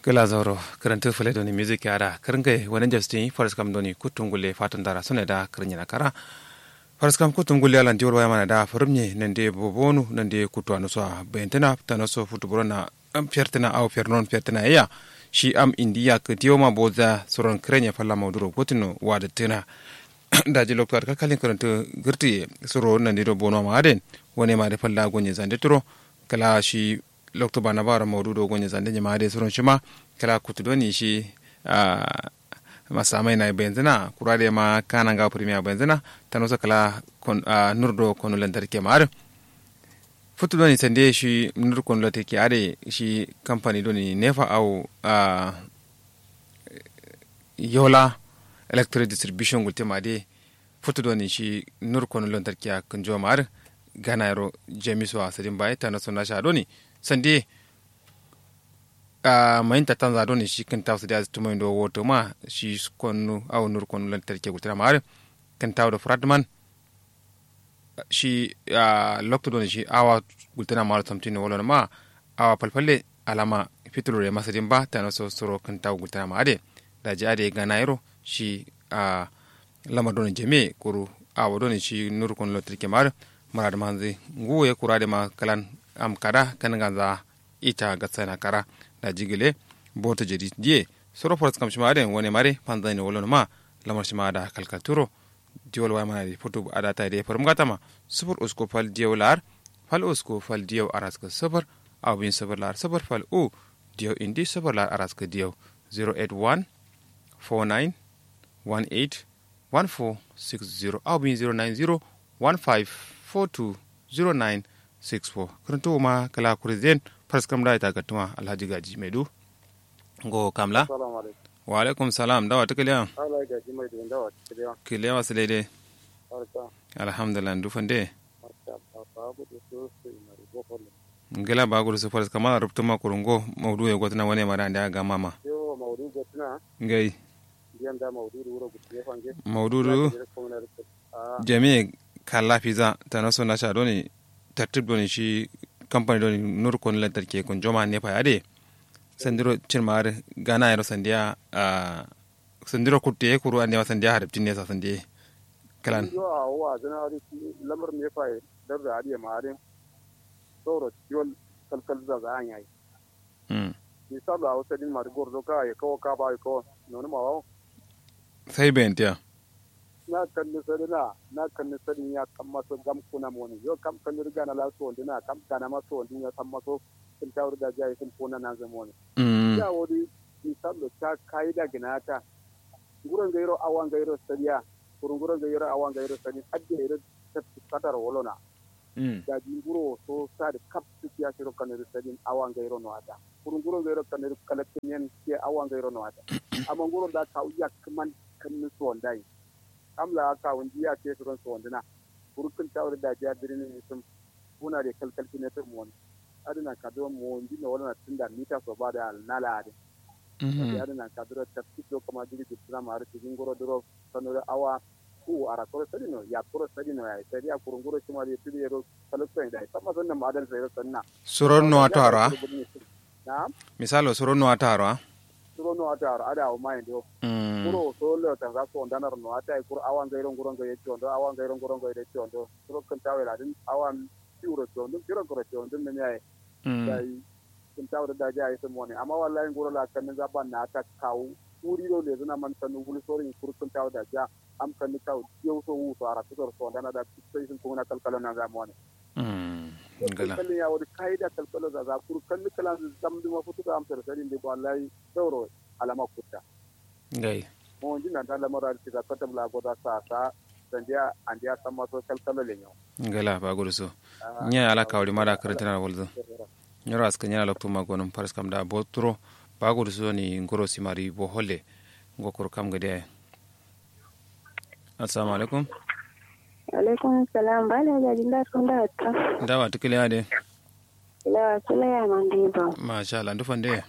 gala zoro karanta fule doni music yara karnga wani justin faris kam doni kutungule fatan dara sune da karnya kara faris kam kutungule alan diwol waya mana da farumye nande bobonu nande kutu anu so bentena tano so futuburo na am fiertena au fiernon fiertena ya shi am indiya ka dioma boza soron krenya falla mauduro gotino wada tena daji loktor ka kalin karanta girti soro nande do bono ma aden wani ma da falla gonye zande turo kala shi lokto bana bara maududo gonye zande nyama de soron shima kala kutudoni shi uh, masamai na benzina kurade ma kana ga premier benzina tano sa kala kon, uh, nurdo kono lantarki ma ar futudoni sande shi nur kono lantarki are shi company doni nefa au uh, yola electric distribution gulte ma de futudoni shi nur kono lantarki a kunjo ma ar gana yaro jamisu a sadin bai tano sona sha doni sande a mayin ta tanza doni shi kan tawo da tuma ndo woto ma shi konu aw nur konu lan terke gutira mar kan tawo da fradman shi a lokto doni shi awa gutira mar tamtino wala ma awa palpalle alama fitulure masa dimba tano so soro kan tawo gutira ma ade da ji ade gana yaro shi a lama doni jeme kuru awa doni shi nur konu lan terke mar marade manzi nguye kurade ma kalan am kada kan ganza ita gatsana kara da jigile bota jadi die soro foras kam shima den woni mare panzani wolon ma lamar shima da kalkaturo diwol wa mana foto adata de farum gatama sufur usko fal diyo lar fal usko fal diyo araska sufur aw bin sufur lar sufur fal u diyo indi sufur lar araska diyo 081 49 18 1460 aw bin 090 15 42 09 64 karanto ma kala kurizien fars kam da ita gatuma alhaji gaji mai du go kamla wa alaikum salam dawa ta kiliya kiliya wasu daidai alhamdulillah dufan dai ngila ba gudu su fars kama rubuta ma kurungo maudu ya gwatana wani mara da ga mama ngai maudu jami'i kala fiza ta naso na sha doni tartib doni shi company doni nur kon lantarki kon joma ne fa ade sandiro cirmar gana yaro sandiya a sandiro kutte kuru ande wa sandiya harabtin ne sa sandiye kalan yo a wa zana ari lamar ne fa dar da ariya mare soro tiwol kalkal da za an yayi mm ni sabu a wata din mar gordo ka ya kawo ka ba ko nono ma wa sai bentiya na kan ni sadi na na kan ni sadi ya kan maso gam kuna moni yo kam kan ni riga na la so ndina kam kana maso ndina kan maso kin tawur da jayi kin kuna na zamoni mm ya wodi ni sabu ta kaida ginata guran gairo awan gairo sadiya kurun guran gairo awan gairo sadi adde ira tatar wolona mm da jinguro so sa da kap ya shiro kan ira sadi awan gairo no ada kurun guran gairo kan ira kalakin yan ke awan gairo no ada amma guran da ka uya kaman kan ni so ndai amla ka wundi ya ke turon so wandina burkun tawar da ja birnin sun kuna da kalkalci ne ta mu adina ka do mu wundi ne wala tunda mita so ba da nala ade adina ka do ta fito kuma jiri da tsama har cikin goro duro sanura awa ku ara koro sadino ya koro sadino ya sai ya kurun goro kuma da tudi ro kalkalci da sama sannan ma adal sai sanna suron no atara na misalo suron no atara suro no atara ada o mai do mm kuro so le ta za ko ndanar no ata kur awan gairo ngoro ngaye chondo awan gairo ngoro ngaye chondo suro kan tawe la din awan tiuro chondo kiro koro chondo ne nyai mm dai kan tawe da ja ise moni amma wallahi ngoro la kan za ban na ta kawu uri do le zuna man tanu gulu sori kur kan tawe da ja am kan taw yau so wu so ara so so ndana da sai sun kuna kalkalo na za moni mm ngala kalkalin ya wadi kaida kalkalo za za kur kan kalan zamdu ma futu da am tar sarin de wallahi sauro alama kutta ngai mo jina da lamara ti da kata bla goda sa sa sandia andia sama so kalkalo le nyo ngala ba gudu so nya ala kawri mada karantana walzo nyoro aska nyala lokto magonum paras kam da botro ba gudu so ni ngoro simari bo holle ngokor kam gade assalamu alaikum alaikum salam bala ga jinda kun da ta dawa tikile ade ila sula ya mandiba masha Allah ndufan de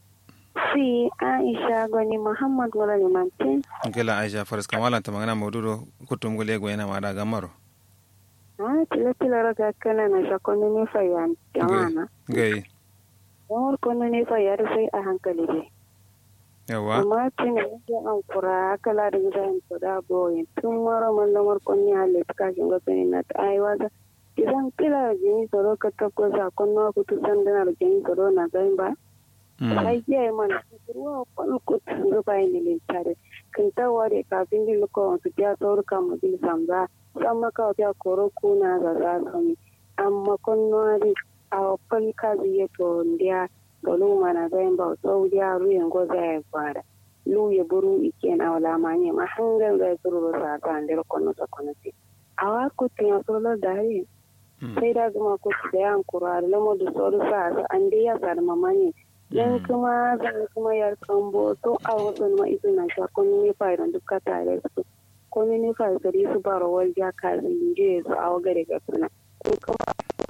si aisha goni muhammad wala limantin ngela aisha faras kamala ta magana maududo kutum gole go yana mada gamaro ah tila tila raga kana na shakoni ni fayan jamana ngai Don kono ne fa yar sai a hankali dai. yawa Amma tun da an kura kala da gidan to da boye tun mara man da markon ya le ka shin ga sani na ai waza idan kila jini soro ka takko sa konno ku tu san da na jini soro na zai ba. Sai ya man ruwa kon ku tu ba ni le tare. Kin ta ware kafin din ko su ya tsoro ka mu bil samza sama ka ya koro kuna ga za su ni. Amma konno ari a fal ka ziye to ndiya golu mana zai ba saudiya ruyan goza ya fara lu ya buru iken awala manye ma hangal zai turu sa ta ndero kono sa kono ti awa ko tiya solo dari sai da zuma ko da yan kurar lamo da soro sa sa ande ya sa mamanye yan kuma zan kuma yar kambo to a wasu ma isu na sha kono ne fa idan duka tare su kono ne fa gari su baro wal ja ka zinje su awa gare ga suna ko kuma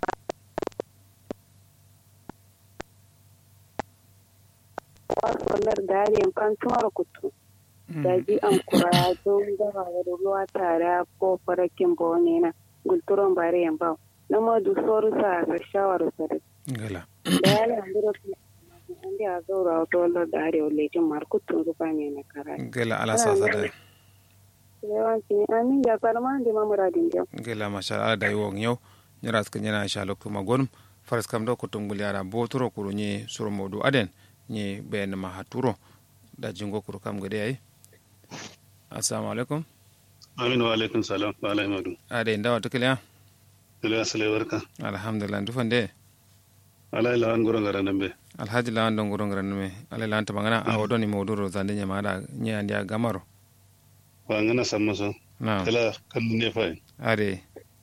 wasolar dariyan fantumar kutu da ji an kura don gaba da ruwa tare ko farakin bone na gulturon bare yan ba na madu soru sa ga shawar sa gala da ya landiro an da zaura wato wallar dariya lejin markutun zuba ne na kara gala ala sasa da yawanci ne amin ya farma da mamuradin yau gala masha ala da yiwon yau nyara suka nyana sha lokto magon faras kam do kutum gulyara botoro kuru nye suru modu aden nye bayan ma haturo da jingo kuru kam gade ai assalamu alaikum Aminu wa alaikum salam wa alaikum madu. ade ndawa tukiliya Ila asale barka. alhamdulillah ndufande Ala ila an gurin garan dambe. alhaji lawan don gurin garan me ala lan ta magana a wadoni moduro zande nya mada nya andia gamaro Wa ngana samma so. na Kala kan ne fa. ade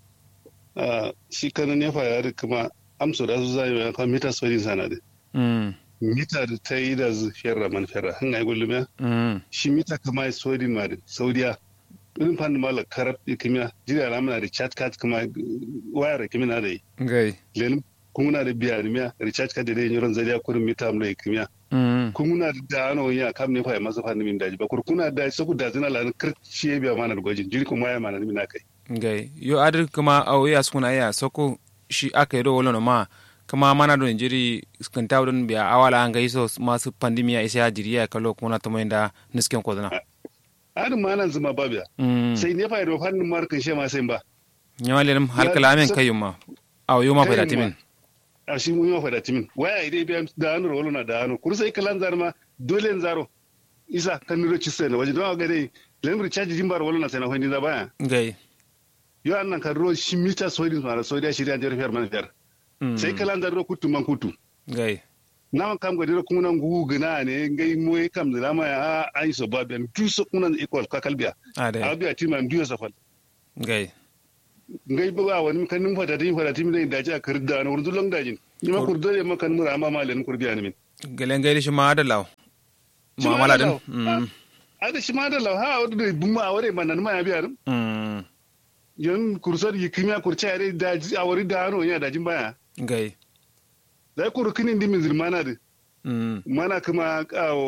Ah shi kan ne fa ya kuma amso da su zai ya kan mita sori sana de. mm Mita da ta yi da zu ferra man ferra. Han ai gullume. mm Shi mita kama sori ma da Saudiya. Irin fan mala karab ikimiya. Jira ramana da chat card kuma wayar ikimiya da yi. ngai Lenin kuna da biya da miya recharge card da dai yoron zariya kurin mita mu da ikimiya. mm kuna da ano ya kam ne fa masu fanni min daji ba kur kuna da saku da zina lan kirci ya biya mana da gwajin jiri kuma ya mana min kai ngai yo adir kuma au ya suna ya soko shi aka yi do wolo ma kama mana don jiri skanta don biya awala an gaiso masu pandemiya isa ya jiri ya kallo kuna to da nisken ko dana adin ma nan zuma babiya mm sai ne fa da fannin markin she ma sai ba nyawale lam halkala amen kayuma au yo ma fa da timin a shi mun yi fa da timin waya idai biya da anu rolo na da anu kur sai kalan zar ma dole en zaro isa kan niro ci sai waje don ga dai len recharge jimbar wolo na sai na hondi da baya ngai yo annan kan ro shi mita soidin ma so da shi da jar fer man fer mm sai kalan zar ro kutu man kutu ngai naman kam gadira kuna ngu gina ne ngai moy kam da lama ya ai so babian du so kuna equal ka kalbiya ade abiya tima du so fal ngai ngai ba wani kan nim fata tin fata tim ne da ja kar da no urdu lang dajin ni ma kurdo ne ma kan mura ma malen kurbiya ne min gelen ngai shi ma da law Shi ma mu'amala da din law. mm ada shi ma da law ha wadu da bumma aware man nan ma ya biya dum mm yan kursor yi kimya kurce are da awari da no ya dajin baya ngai da kuru kinin dimin zirmana da mm mana kuma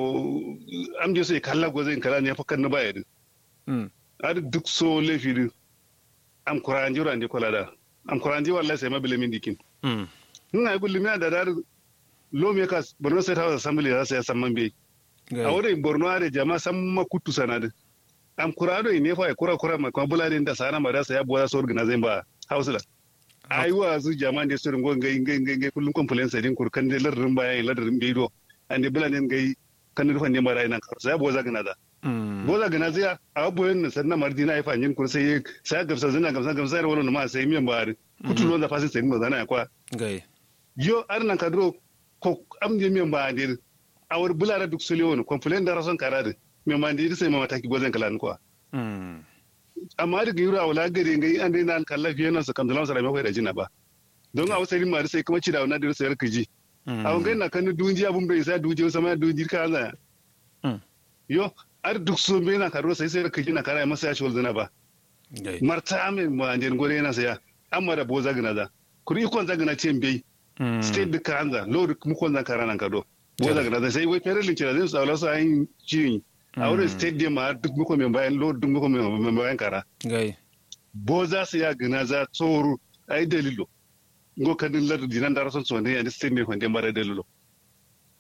am je sai kalla gozin kala ne fa kan na baya din mm ada duk so lefi din am kuranji ranje kola da am kuranji wallahi sai mabile min dikin mm ina yi gulmi da dar lo me kas borno state house assembly za su ya samman bai a ngai wurin borno are jama san makutu sanadu am kurado ne fa kura kura ma kuma bulade da sana ma da sa ya boza so organize ba house la ai wa su jama ne su ringo ngai ngai ngai ngai kullum complaints din kurkan de lardin baya lardin bai do ande bulade ngai kan rufan ne mara ina kar sai boza gana da mm boza gana zai a abubuwan nan sannan mardina ya fanyin kur sai sai gamsa zina gamsa gamsa da wani ma sai miyan bari kutu lo da fasin sai mu zana ya kwa ngai yo ar nan kadro ko am je miyan ba dir awar bulara duk sule woni complain da rason karade miyan ba dir sai ma mataki gozen kalan kwa mm amma daga yura wala gare ngai an dai nan kalla fiye nan su kam dalan sara mai da jina ba don a wasari ma sai kuma ci da wannan dir sai kiji a wangai na kan dunji abun bai sai duje sama dunji ka za Mm. yo ar duk so me na karo sai sai kiji na kara masa ya shi zana ba ngai marta amin ma an gore yana saya amma da boza gina da kuri ikon zagina ce bai mm state duka hanza lord mukon zan kara nan kado boza gina da sai wai fere lince da zai tsawala sa yin ciyin a wurin state din ma duk muko mai bayan lord duk muko mai bayan kara ngai boza su ya gina za tsoro ai dalilo ngo kadin lard dinan da rason sonne ya state ne kwande mara dalilo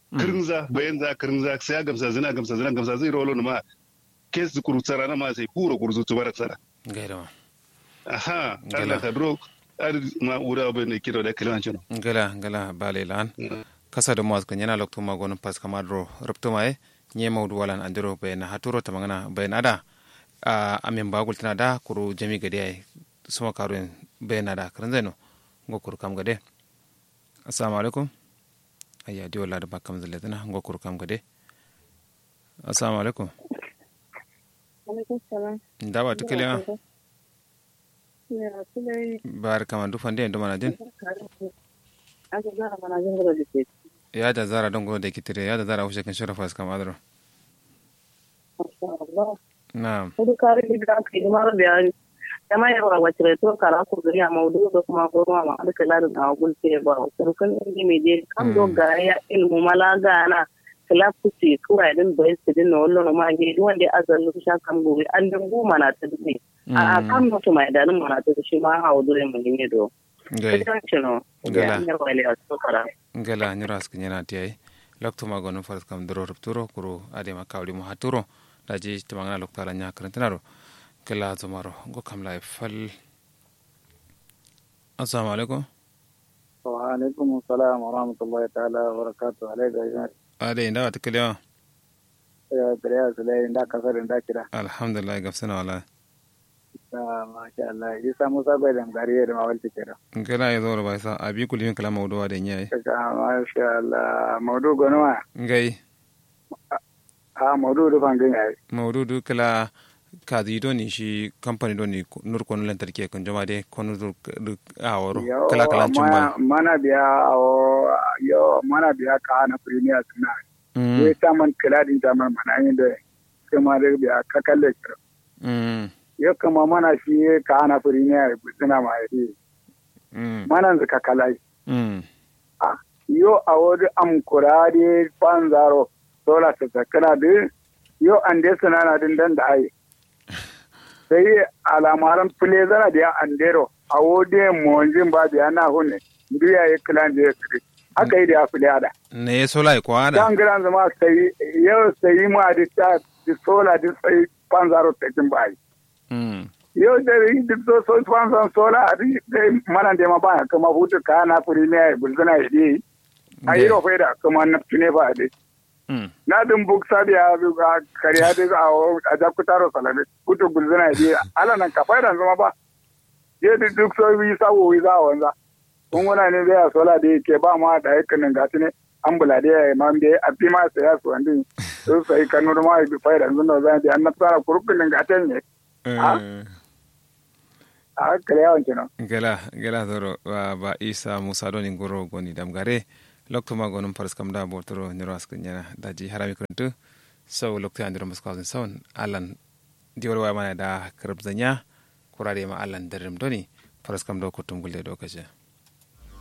kirinza bayan za kirinza sai gamsa zina gamsa zina gamsa zai rolo ma kes kuru tsara na ma sai puro kuru zutu bara tsara gaida ma aha Gala. Allah ka dro ar ma ura ba ne kido da kilan chino ngala ngala bale lan kasa da mawaz kan yana lokto ma gonon pas kama dro rupto mai nye maudu walan andiro bayna haturo tamangana bayna da a amin bagul tana da kuru jami gade ai suma karuin bayna da karan zaino ngo kuru kam gade assalamu alaikum ayya di wala da bakam zalle tana ngo kuru kam gade assalamu alaikum alaikum salam ndawa tukaliya ya sulai bar kama du fande ndo mana din aka zara mana jin da ke ya da zara don go de kitire ya da zara ushe kan shora fas kam adro Allah na kudu kare da aka yi mara bayani kama yawa wacce to kara ku gari a maudu da kuma goma ma alka ladin a gulce ba sarkan inda mai je kan do ga ya ilmu malaga na kilafusi kuwa din bai su din na wallo ma ge wanda azallu sha kan gobe an dan goma na ta dube a kan mutu mai dalin mana ta shi ma hawo dole mun ne do gai kan cino Gala. ya ne wale a to kara ngala nyuras kinyana tiai lokto ma gonon faras kam doro rupturo kuru ade ma kawli mo haturo daji timangana lokto ala nya karantinaro kala zomaro go kam lai fal assalamu alaikum wa alaikum assalam wa rahmatullahi ta'ala wa barakatuh alaikum ade inda wata kalewa ya gariya sulai da kasar da kira alhamdulillah gafsana wala masha Allah isa musa bai da gariya da mawalci kira ngala ya zoro bai sa abi kulin kala mawduwa da nyai masha Allah maudu gonwa ngai a maudu da fangin yayi mawdudu kala kadi do ni shi company do ni nur kono lantarki kan jama de kono dur aworo kala kala chumba mana biya awo yo mana biya ka na premier suna mm ye taman kiladin taman mana yin da kuma da biya ka kalle kira mm yo kuma mana shi ka na premier suna ma yi mm mana zaka kalai mm yo awo da am kurade panzaro sola ta zakana de yo ande sunana din dan da ai sai alamaran fule zana da ya andero a wode monjin ba da yana hunne duya ya kilan da ya kiri haka yi da ya fule ada ne ya sola ko ada dan gidan zama sai yau sai mu da ta di sola di sai panzaro ta kin bai mm yau da yi duk so so panzaro sola a di dai mana da ma ba kuma hutu ka na furi ne bulzana yi di a yi ro faida kuma na tune ba dai mm na dum buk sabi a a kariya de a a jakutaro salame kuto gulzana di ala nan ka faida zama ba je di duk so wi sa wo wi za wanza kun wona ne zai sola da ke ba ma da yakin nan gati ne ambula da ya ma be a fi ma sai ya su wandi su sai kanu da ma bi faida zan da di an na tsara kurukun nan gaten ne Ah? a kariya wanke no gala gala zoro wa ba isa musa doni goro goni damgare lokto ma gonum paras kam da botoro nyoro askan nyana daji harami kuntu so lokto andiro maskawzin sawan alan diwar wa mana da karab zanya kurade ma alan darim doni paras kam do kutum gulde do kaje